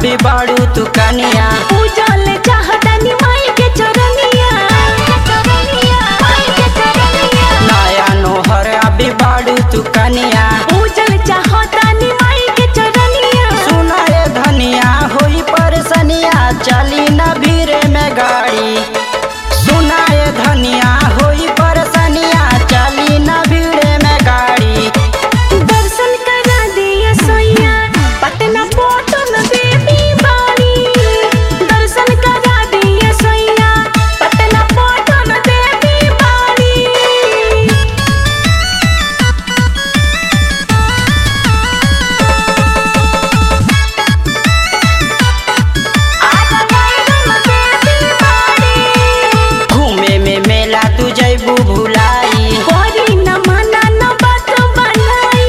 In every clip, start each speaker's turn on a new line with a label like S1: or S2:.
S1: अभी बाड़ू तू कनिया
S2: पूजल चाहतनी माई के चरनिया माई के चरनिया
S1: नया नोहर अभी बाड़ू तू कनिया
S2: पूजल चाहतनी माई के चरनिया
S1: सुना रे धनिया होई परसनिया चली न भीरे में गाड़ी सुना रे धनिया होई परसनिया चली न भीड़े में गाड़ी
S2: दर्शन करा दिया सोया पटना पोटन देवी बाड़ी दर्शन करा दिया सोया पटना पोटन देवी बाड़ी
S1: घूमे में मेला तू जैबू भुलाई
S2: कोरी न मना न बात बनाई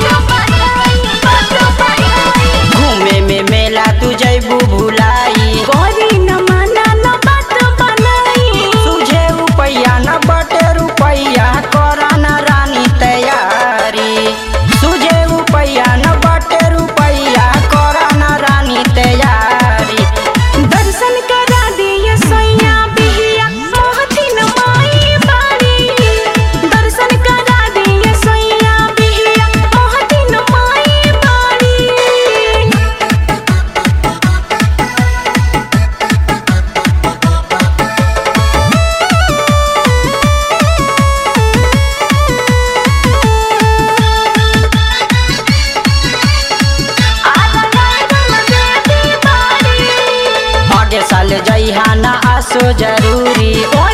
S1: घूमे में मेला तू जैबू भुलाई
S2: कोरी न मना न बात बनाई
S1: तुझे रुपैया न बटे रुपैया करा न रानी तैयारी तुझे रुपैया न बटे रुपैया करा न रानी तैयारी
S2: दर्शन करा दिया सैया बिहिया मोहतिन माई बाड़ी दर्शन करा दिया सैया बिहिया मोहतिन माई बाड़ी
S1: आगे साल जइहा न आसो जरूरी
S2: ओ